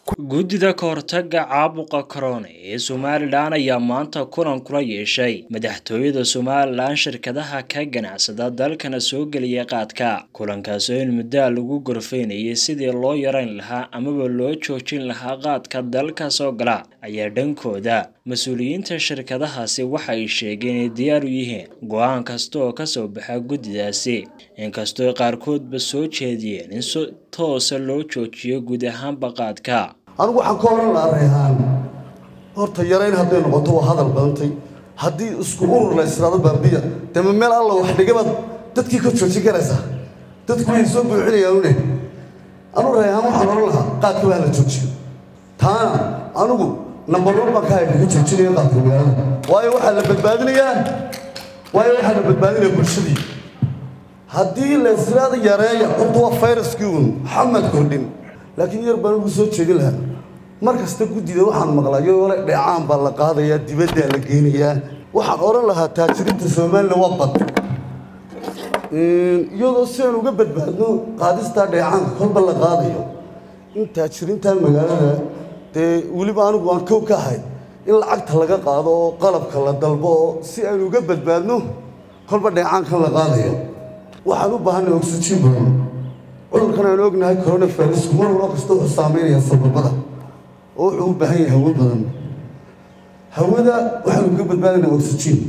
guddida kahortaga caabuqa corona ee somalilan ayaa maanta kulan kula yeeshay madaxtooyada somalilan shirkadaha ka ganacsada dalkana soo geliya qaadka kulankaas oo in muddaa lagu gorfeynayay sidii loo yarayn lahaa amaba loo joojin lahaa qaadka dalka soo gala ayaa dhankooda mas-uuliyiinta shirkadahaasi waxa ay sheegeen inay diyaar u yihiin go-aan kasta oo kasoo baxa guddidaasi inkastoo qaarkoodba soo jeediyeen in si toosa loo joojiyo guud ahaanba qaadka anigu waxaan ka oran lahaa reehaan horta yarayn hadday noqoto waa hadal badantay haddii isku urur la israado baabiya dema meel alla wax dhigabaad dadkii ka joojin karaysaa dadku way soo buuxinayaanune anu reehaan waxaan oran lahaa qaadka waa la joojiyo taana anigu number one baan ka hayka ka joojinaya qaadka magaalada waayo waxaa la badbaadinayaa waayo waxaa la badbaadinaya bulshadii haddii la israada yareeya horta waa fayraskii uun xamad kordhin laakiin yar baan ugu soo jeedin lahaa mar kasta guddida waxaan maqlayo ole dheecaan baa la qaadayaa dibaddaa la geynayaa waxaan odhan lahaa taajirinta somalilan waa bad iyadoo si aan uga badbaadno qaadistaa dheecaanka kolba la qaadayo in taajirintan magaalada dee weliba anigu aan kow ka ahay in lacagta laga qaado oo qalabka la dalbo oo si aan uga badbaadno kolba dheecaankan la qaadayo waxaan u baahanay oxygen badan cudurkan aan ognahay coronavirusku mar walba kasta wuxuu saameynaya sababada oo wuxuu u baahan yahay hawo badan hawada waxaanu ka badbaadinaa oxygen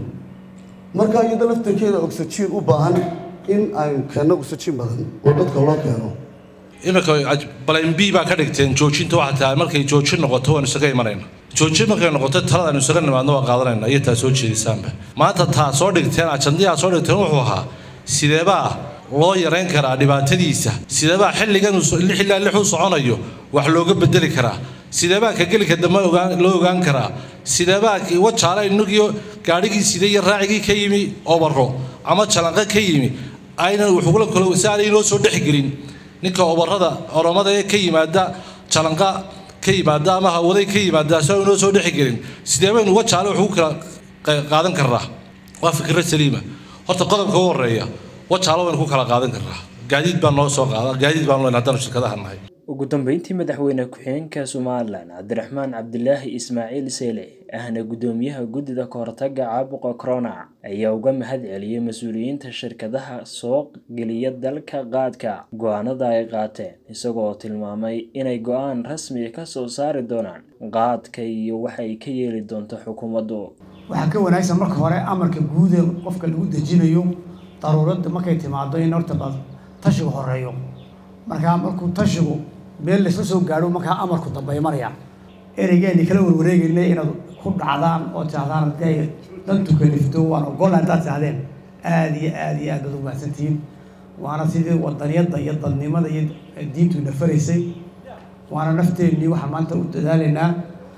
marka iyada laftarkeeda oxygen u baahan in aynu keenno oxygen badan oo dadka loo keeno iminka balan b baa ka dhigteen joojinta waxaa tahay markay joojin noqoto waanu isaga imanayna joojin markay noqoto talada aynu isaga nimaadno waa qaadanayna iyo taa soo jeedisaanba maanta taa soo dhigteen ajandiyaa soo dhigteen wuxuu ahaa sideebaa loo yarayn karaa dhibaatadiisa sideebaa xilligan xilligan lix u soconayo wax looga bedeli karaa sideebaa ka gelika dambe loo ogaan karaa sideebaa wajaala inagiyo gaadhigii sida iyo raacigii ka yimi obaro ama jalanqo ka yimi aynan wuxugula kalo si aanay inoo soo dhexgelin ninka obarada oromada ee ka yimaada jalanqa ka yimaada ama hawaday ka yimaada si inoo soo dhexgelin sideebaynu wajaale wax ugu kala qaadan karnaa waa fikra saliima horta qodobka u horeeya wajaalo waynu ku kala qaadan karnaa gaadiid baan noo soo qaada gaadiid baan len haddanu shirkadaha nahay ugu dambeyntii madaxweyne ku-xigeenka somalilan cabdiraxmaan cabdilaahi ismaaciil seele ahna guddoomiyaha guddida kahortaga caabuqa corona ayaa uga mahad celiyey mas-uuliyiinta shirkadaha soo geliya dalka qaadka go-aanada ay qaateen isagoo tilmaamay inay go-aan rasmiga ka soo saari doonaan qaadka iyo waxa ay ka yeeli doonto xukuumaddu waxaa ka wanaagsan marka hore amarka guuda qofka lagu dejinayo daruuradda markay timaado in horta ba tashigu horeeyo markaa markuu tashigu meel laysla soo gaadho markaa amarku dambay maraya ereygeeni kala warwareegayna inaad ku dhacdaan oo tirahdaan haddii ay dantu kalifto waan ogolla haddaad tirahdeen aada iyo aada iyo aad baad ugu mahadsantihiin waana sidii wadaniyadda iyo dadnimada iyo diintu nafaraysay waana nafteennii waxaan maanta u dadaalaynaa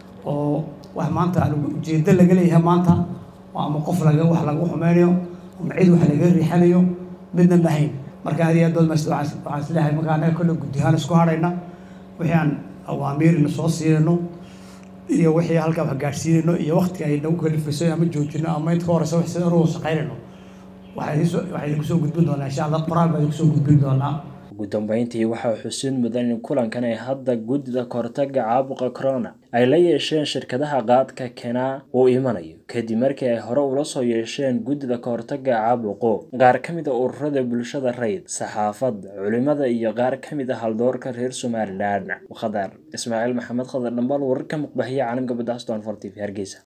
oo wax maanta aan ujeedo laga leeyahay maanta oo ama qof laga wax lagu xumeynayo ama cid wax laga riixanayo midna mahayn marka aad iyo aad baad mahadsan waxaan isleeyahay marka annaga kolle guddi ahaan isku hadhayna wixii aan awaamiirina soo siinayno iyo wixii halkaa wax gaadhsiinayno iyo waqtiga ay nagu kalifayso ama joojino ama inta ka horeysa wax sida ugu shaqaynayno waxaa idinku soo gudbin doonaa insha allah qoraal baa idinku soo gudbin doonaa ugu dambeyntii waxaa xusuun mudan in kulankan ay hadda guddida kahortaga caabuqa corona ay la yeesheen shirkadaha qaadka kenaa uu imanayo kadib markii ay hore ula soo yeesheen guddida kahortaga caabuqu qaar ka mid a ururada bulshada rayd saxaafadda culimada iyo qaar ka mid a haldoorka reer somalilan khadar ismaaciil maxamed khadar dhambal wararka muqbahiya caalamka badda aston for t v hargeysa